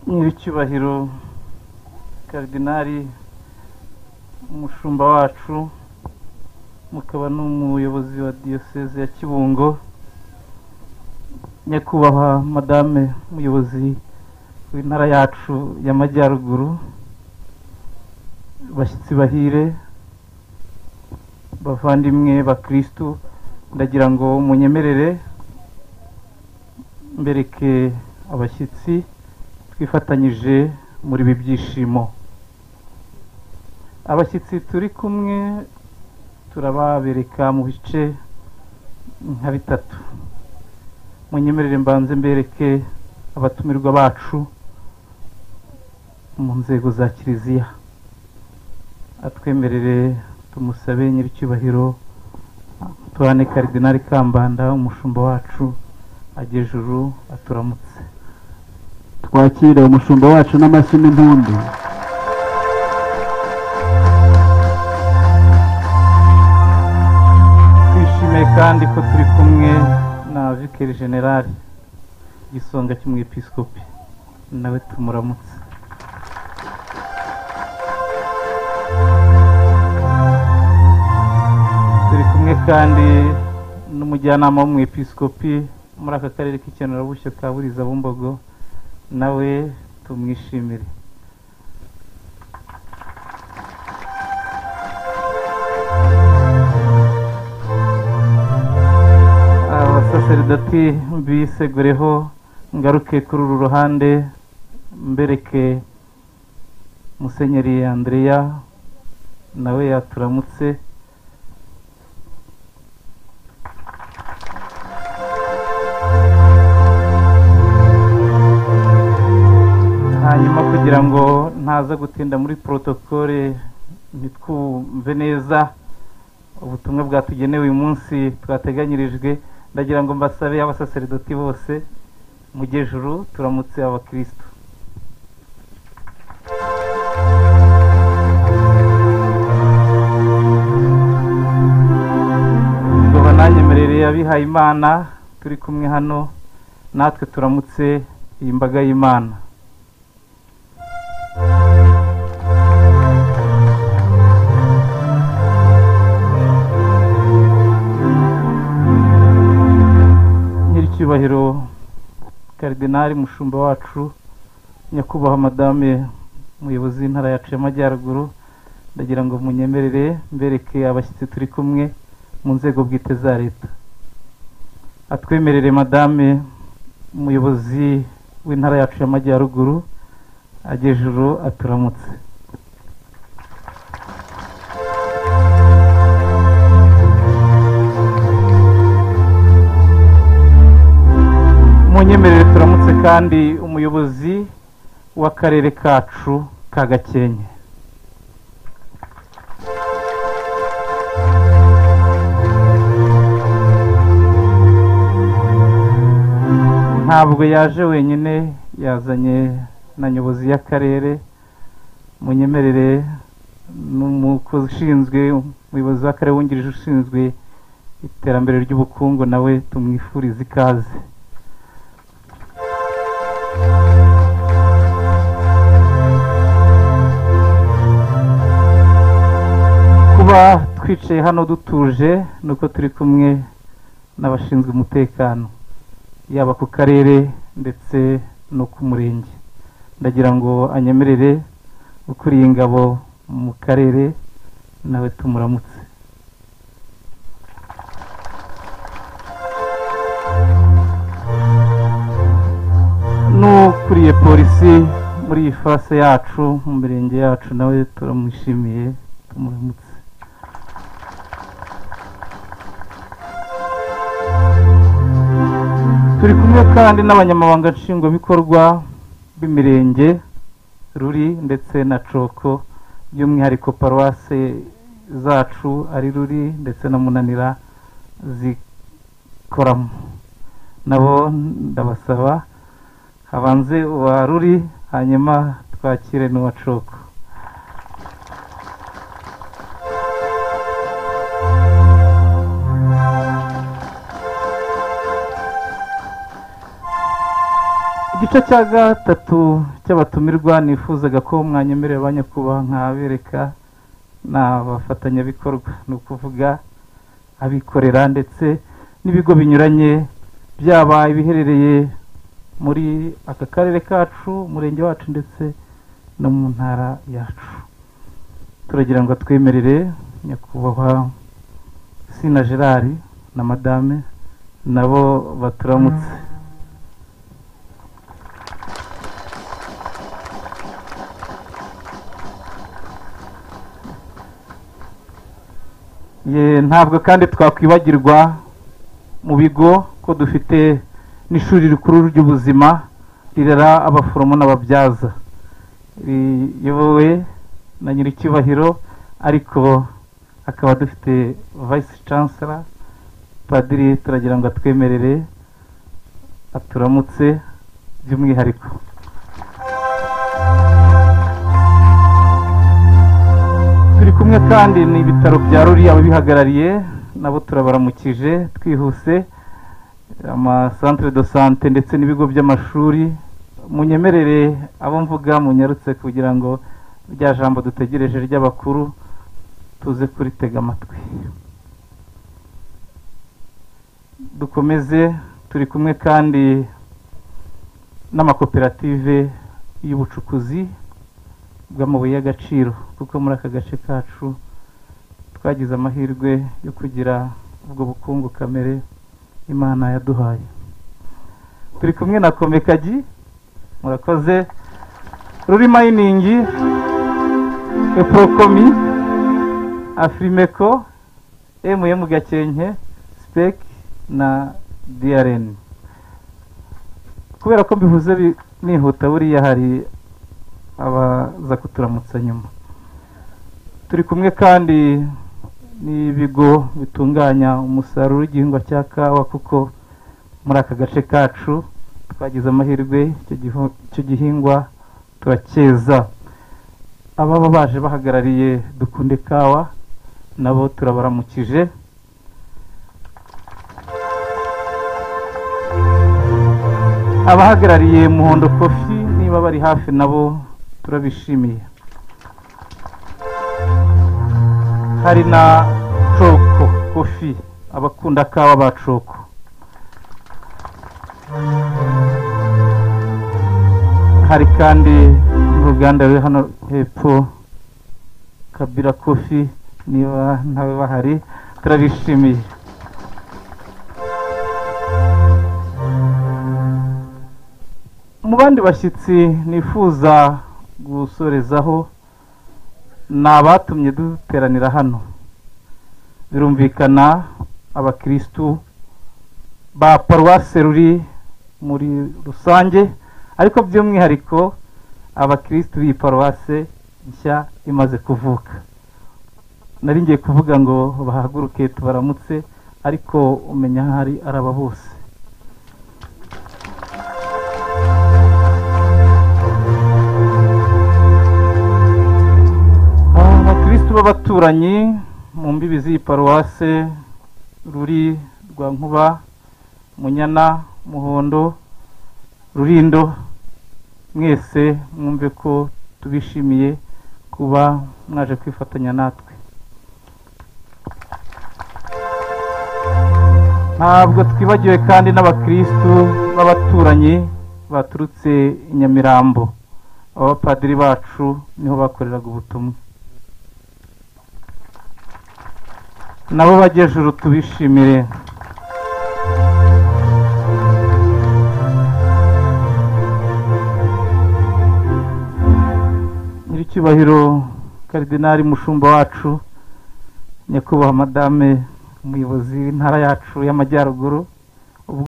nyiricyubahiro karidinari umushumba wacu mukaba n'umuyobozi wa diyoseze ya kibungo nyakubahwa madame umuyobozi w'intara yacu y'amajyaruguru bashyitsi bahire bavandimwe bakirisitu ndagira ngo munyemerere mbereke abashyitsi twifatanyije muri ibi byishimo abashyitsi turi kumwe turababereka mu bice nka bitatu munyemerere mbanze mbereke abatumirwa bacu mu nzego za kiliziya atwemerere tumusabe nyiricyubahiro tuhane karidinari kambanda umushumba wacu agejuru aturamutse twakire umushumba wacu n'amashyi n'impundu twishimiye kandi ko turi kumwe na vikeri generali igisonga cy'umwepiskopi nawe tumuramutse turi kumwe kandi n'umujyanama w'umwepiskopi muri aka karere k'ikenurabushyo ka buriza bumbogo nawe tumwishimire abasaseridoti mbisegureho ngaruke kuri uru ruhande mbereke musenyeri andreya nawe yaturamutse hanyuma kugira ngo ntaza gutinda muri porotokole ntitwumve neza ubutumwa bwatugenewe uyu munsi twateganyirijwe ndagira ngo mbasabe abasaseridoti bose mujyejuru turamutse abakirisitu ngo bananyemerere abihaye imana turi kumwe hano natwe turamutse iyi mbaga y'imana nyiricyubahiro karidinari mushumba wacu nyakubahwa madame umuyobozi w'intara yacu y'amajyaruguru ndagira ngo munyemerere mbereke abashyitsi turi kumwe mu nzego bwite za leta atwemerere madame umuyobozi w'intara yacu y'amajyaruguru agejuru aturamutse munyemerere turamutse kandi umuyobozi w'akarere kacu ka gakenke ntabwo yaje wenyine yazanye na nyobozi y'akarere munyemerere n'umukozi ushinzwe umuyobozi w'akarere wungirije ushinzwe iterambere ry'ubukungu nawe tumwifurize ikaze kuba twicaye hano dutuje ni uko turi kumwe n'abashinzwe umutekano yaba ku karere ndetse no ku murenge ndagira ngo anyemerere ukuriye ingabo mu karere nawe tumuramutse n'ukuriye polisi muri iyi fase yacu mu mirenge yacu nawe turamwishimiye tumuramutse turi kumwe kandi n'abanyamabanga nshingwabikorwa b'imirenge ruri ndetse na coko by'umwihariko paruwase zacu ari ruri ndetse na munanira zikoramo nabo ndabasaba habanze uwa ruri hanyuma twakire n'uwa coko igice cya gatatu cy'abatumirwa nifuzaga ko mwanyemerera ba nyakubahwa nkabereka ni abafatanyabikorwa ni ukuvuga abikorera ndetse n'ibigo binyuranye byaba ibiherereye muri aka karere kacu umurenge wacu ndetse no mu ntara yacu turagira ngo atwemerere nyakubahwa sina gerard na madame nabo baturamutse Ye, ntabwo kandi twakwibagirwa mu bigo ko dufite n'ishuri rikuru ry'ubuzima rirera abaforomo n'ababyaza riyobowe na nyiricyubahiro ariko akaba dufite vice chancellor padiri turagira ngo atwemerere aturamutse by'umwihariko turi kumwe kandi n'ibitaro bya ruri ababihagarariye nabo turabaramukije twihuse amasantere do sante ndetse n'ibigo by'amashuri munyemerere abo mvuga munyarutse kugira ngo rya jambo dutegereje ry'abakuru tuze kuritega amatwi dukomeze turi kumwe kandi n'amakoperative y'ubucukuzi bw'amabuye y'agaciro kuko muri aka gace kacu twagize amahirwe yo kugira ubwo bukungu kamere imana yaduhaye turi kumwe na komekagi murakoze ruri mayiningi eporokomi afrimeko mm gakenke sipek na drn kubera ko mbivuze bi- nihuta buriya hari abaza kuturamutsa nyuma turi kumwe kandi n'ibigo bitunganya umusaruro w'igihingwa cya kawa kuko muri aka gace kacu twagize amahirwe icyo gihu- icyo gihingwa turacyeza ababa baje bahagarariye dukunde kawa nabo turabaramukije abahagarariye muhondo kofi niba bari hafi nabo turabishimiye hari na coko kofi abakunda kawa ba coko hari kandi n'uruganda ruri hano hepfo kabira kofi niba ntawe bahari turabishimiye mu bandi bashyitsi nifuza gusorezaho ni abatumye duteranira hano birumvikana abakirisitu ba paruwase ruri muri rusange ariko by'umwihariko abakirisitu b'iyi paruwase nshya imaze kuvuka nari ngiye kuvuga ngo bahaguruke tubaramutse ariko umenya aho ari araba bose abakirisitu b'abaturanyi mu mbibi z'iyi paruwase ruri rwa nkuba munyana muhondo rurindo mwese mwumve ko tubishimiye kuba mwaje kwifatanya natwe ntabwo twibagiwe kandi n'abakirisitu b'abaturanyi baturutse i nyamirambo aba bapadiri bacu niho bakoreraga ubutumwa nabo bagejuru tubishimire nyiricyubahiro karidinari mushumba wacu nyakubahwa madame umuyobozi w'intara yacu y'amajyaruguru